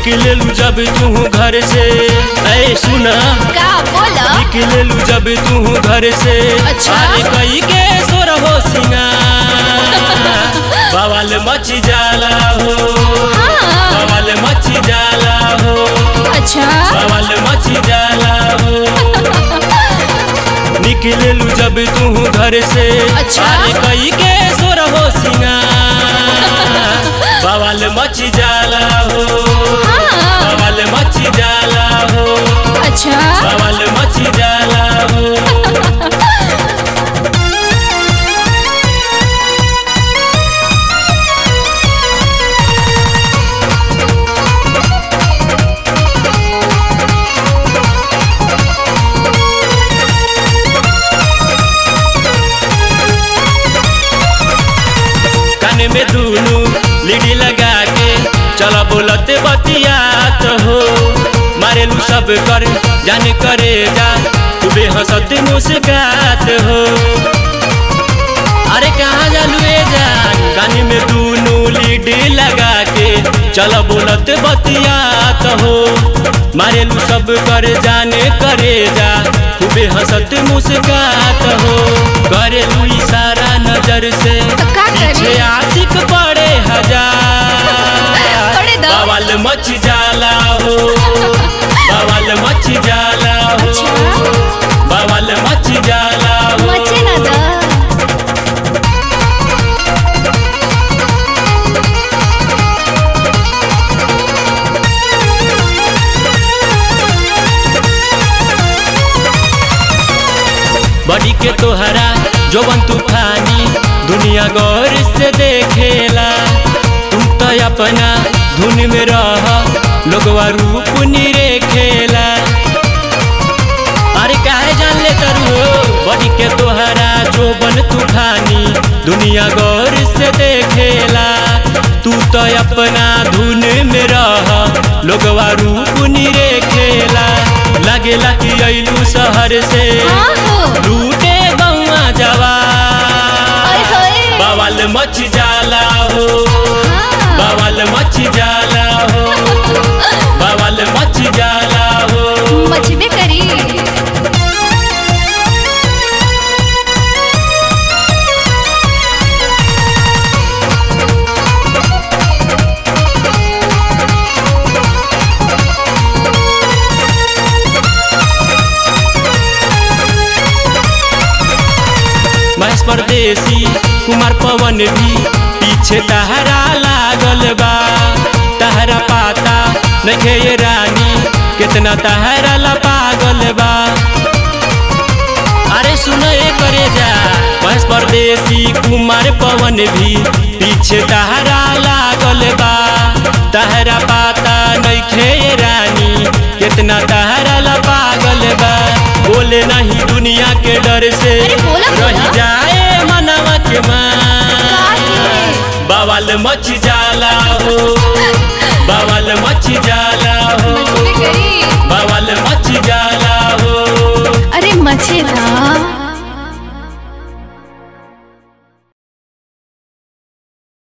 निकलेलू जब तू घर से ऐ सुना का बोला निकलेलू जब तू घर से अच्छा। अरे कई के सोर हो सिंगार बवाल मच जाला हो हाँ बवाल मच जाला हो अच्छा बवाल मच जाला हो निकलेलू जब तू घर से अच्छा। अरे कई के सोर हो सिंगार बवाल मच जाला हो हाँ बवाल मच जाला हो अच्छा बवाल मच जाला हो कान में दूनु लीडी लगा के चला बोलते बतियात हो मारेलू सब कर जाने करे जा खूबे हंसत मुस्कात हो अरे कहाँ जालू ए जान कान में दूनु लीड लगा के चला बोलत बतियात हो मारेलू सब कर जाने करे जा खूबे हंसत मुस्कात हो करेलू इशारा नजर से तो का करी? पीछे आशिक पड़े हजार पड़े दो। बवाल मच जाला हो बवाल मच जाला हो अच्छा। बवाल मच जाला हो मचे ना द बड़ी के तोहरा जोवन तूफानी दुनिया गौर से देखेला तुम तो अपना धुन में रह लोगवा रूप निरेखेला अरे काहे जान ले तरु बड़ी के तोहरा जोवन तूफानी दुनिया गौर से देखेला तू तो अपना धुन में रह लोगवा रूप निरेखेला लगेला कि अइलू शहर से हाँ हो लूटे गौआ जवा ओए होए बवाल मच जाला हो हाँ बवाल मच जाला हो बवाल मच जाला हो मचबे करी महेश परदेसी कुमार पवन भी पीछे तहरा लागल बा तहरा पाता नखे ये रानी कितना तहरा ला पागल बा अरे सुनो ये करे जा महेश परदेसी कुमार पवन भी पीछे तहरा लागल बा तहरा पाता नखे ये रानी कितना तहरा ला पागल बा बोले नहीं दुनिया के डर से अरे बोला, बोला। रही जाए मनवा के मान काहे? बवाल मच जाला हो बवाल मच जाला हो मचबे करी बवाल मच जाला हो अरे मचे ना